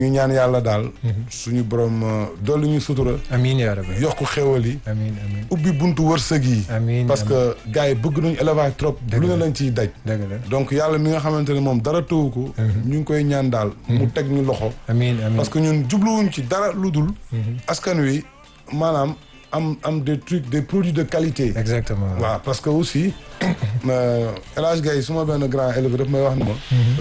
ñu ñaan yàlla daal. suñu borom dolli ñu sutura. amiin yaa rabbi. yokk xéwal yi. amiin amiin. ubbi buntu wërsëg yi. amiin parce que gars yi bëgg nañu élevage trop. lu ne lañ ciy daj. dëgg la donc yàlla mi nga xamante ne moom dara tëwu ko. ñu ngi koy ñaan daal. mu teg ñu loxo. amiin amiin parce que ñun jubluwuñ ci dara lu dul. askan wi maanaam am am des trucs des produits de qualité. exactement waaw parce que aussi El Hadj Gaye su ma benn grand éleveur daf may wax ne ma.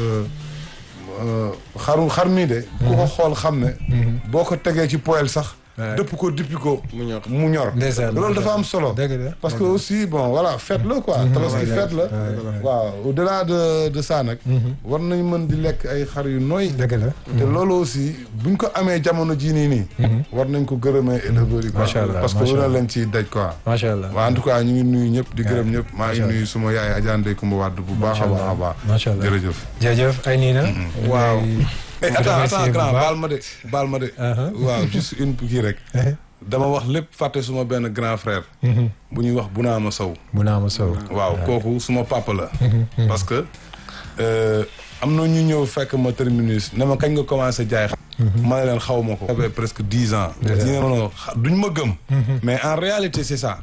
xaru xar mii de. ku ko xool xam ne. boo ko tegee ci poêle sax. dëpp ko dippi ko. mu ñor mu ñor. ndeysaan loolu dafa am solo. dëgg la parce que aussi bon voilà fête la quoi. tabaski fête la. waaw au delà de de ça nag. war nañ mën di lekk ay xar yu nooy. dëgg la. te loolu aussi buñ ko amee jamono jii nii nii. war nañ ko gërëmee éleveurs yi quoi. macha allah parce que macha lu ne allah. lañ ciy daj quoi. macha allah waaw en tout cas ñu ngi nuyu ñëpp di gërëm ñëpp maa ngi macha nuyu suma yaay Adja Ndeye Coumba Wade bu baax a baax a baax. macha allah jërëjëf. jërëjëf ay nii na. waaw. eh attends remercier attends bu grand baax. baal ma de baal ma de. waaw juste une kii rek. dama wax lépp fàtte suma benn grand frère. bu ñuy wax Bunaama Sow. bu naa ma sow. waaw kooku suma papa la. parce que euh, am na ñu ñëw fekk ma terminus ne ma kañ nga commencé jaay xar. ma ne leen xaw ma ko. ça fait presque dix ans. Déjà. ñu ne ma non xa- duñ ma gëm. mais en réalité c'est ça.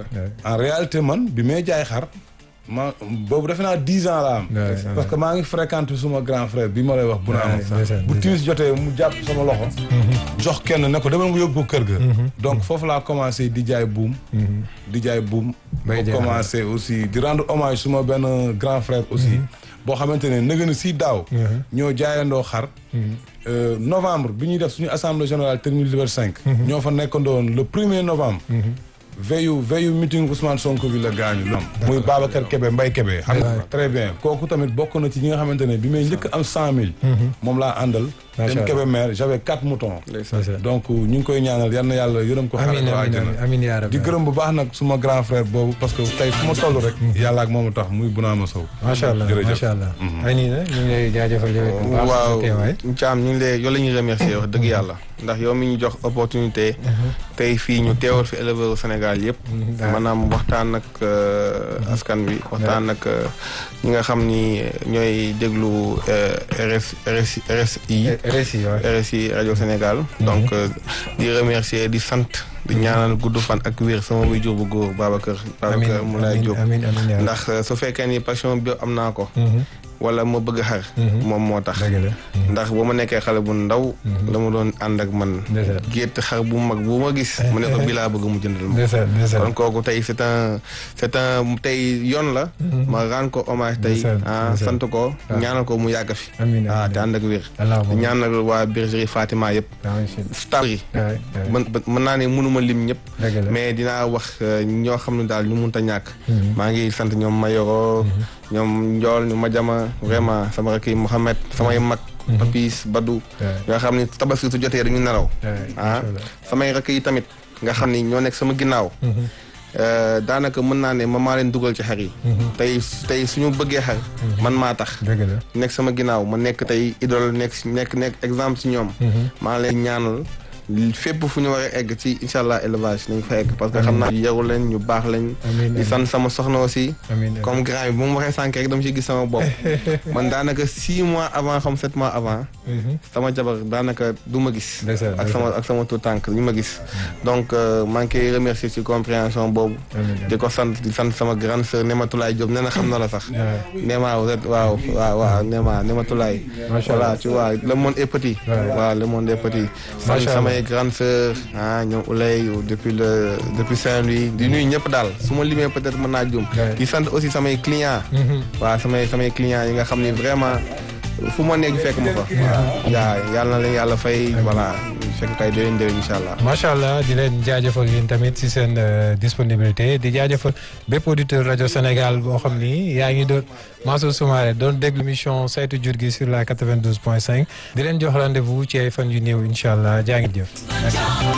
en réalité man bi may jaay xar ma boobu defe naa dix ans la am. Ouais, parce que maa ngi fréquenté suma grand frère bi ma lay wax. bu naa Ouais, am ndeysaan, bu timis jotee mu jàpp sama loxo. jox kenn ne ko demal nga yóbbu ko kër ga. donc foofu laa commencé di jaay buum. di jaay buum. Bay ba jaay commencé aussi di rendre hommage suma benn grand frère aussi. boo xamante ne nëgë na si daaw. ñoo jaayandoo xar. Euh, novembre bi ñuy def suñu assemblée générale terminus Liberté 5. ñoo fa nekkandoon le premier novembre. veillu veillu meeting Ousmane Sonko bi la gaañu lu am. muy Babacar Kébé Mbaye Kébé. xam nga très bien kooku tamit bokk na ci ñi nga xamante ne bi may njëkk am cent mille. moom laa àndal. Macha dem Allah. Kébé maire j'avais quatre moutons. ndeysaan. donc ñu ngi koy ñaanal yal na yàlla yërëm ko xaaral amiin ko amiin àjjana. amiin yaa rabbi. di gërëm bu baax nag suma grand frère boobu parce que tey fu ma toll rek. yàlla ak moom a tax muy Bunaama Sow. macha allah jërëjëf. macha allah. ay nii na ñu ngi lay jaajëfal yow it bu baax. waaw sa teewaay. Thiam ñu ngi lay yow la ñuy remercier wax dëgg yàlla ndax yow mi ñu jox opportunité tey fii ñu teewal fi éleveur Sénégal yëpp maanaam waxtaan ak euh, askan wi waxtaan ak euh, ñi nga xam ni ñooy déglu euh, RS RS RSI RSI waaw. RSI rajo Sénégal donc euh, di remercier di sant di ñaanal gudd fan ak wér sama wuy jur bu góor Babacar Babacar Moulay Diop amiin amiin yaa rabbi. ndax euh, su fekkee ni passion bi am naa ko wala ma bëgg xar moom moo tax dëgg la. ndax ba ma nekkee xale bu ndaw la ma doon ànd ak man ndeysaan. gétt xar bu mag bu ma gis mu ne ko bii laa bëgg mu jëndal ma ndeysaan ndeysaan. kon kooku tey c'est un c'est un tey yoon la ma rendre ko hommage tey Ndeysaan, ah ndeysaan. sant ko ñaanal ko mu yàgg fi amiin ah amiin. te ànd ak wér allahumma ñaanal waa bergerie Fatima yëpp amiin si. staff yi waay waay. mën mën naa ne mënuma lim ñëpp dëgg la. mais dinaa wax euh, ñoo xam ne daal ñu mënta ñàkk maa ngi sant ñoom Mayoro ñoom Njool ñu Majama vraiment sama rakk yi Mohamed samay mag Papis Badou waay. nga xam ni tabaski su jotee dañu nelaw waay. ah macha allah. samay rakk yi tamit nga xam ni ñoo nekk sama ginnaaw euh, daanaka mën naa ne ma maa leen dugal ci xar yi tey tey suñu bëggee xar man maa tax dëgg la. nekk sama ginnaaw ma nekk tey idole nekk si- nekk nekk exemple si ñoom maa leen ñaanal fépp fu ñu war a egg ci incha allah élevage nañ fa egg parce que xam naa yaru leen ñu baax lañ amiin di sant sama soxna aussi amiin amiin. comme grand bi bu mu waxee sànq rek dama ci gis sama bopp man daanaka six mois avant xam sept mois avant sama jabar daanaka du ma gis Ndeysaan, ak sama ak sama tout tànk ñu ma gis donc euh, maa ngi koy remercier ci compréhension boobu amiin di ko sant di sant sama grande sœur Nematulaay Diop nee na xam na la sax waay. Néma vous êtes waaw waaw waaw Néma Nematulaay Macha voilà Allah. tu vois le monde est petit Ouais. waaw le monde est petit sant Macha samay grande sœur ah ñoom Oulay depuis le depuis Saint-Louis di nuyu ñëpp daal su ma limee peut-être mën naa jum Ouais. di sant aussi samay clients waaw samay samay clients yi nga xam ni vraiment fu ma nekk fekk ma fa waaw yaa yàlla na leen yàlla fay voilà fekk kay déwén déwén incha allah macha allah di leen jaajëfal yéen tamit si seen euh, disponibilité di jaajëfal bépp auditeur rajo Sénégal boo xam ni yaa ngi doon Mansour Soumaré doon déglu émission saytu jur gi sur la 92.5 di leen jox rendez-vous ci ay fan yu néew incha allah jaa ngi jëf.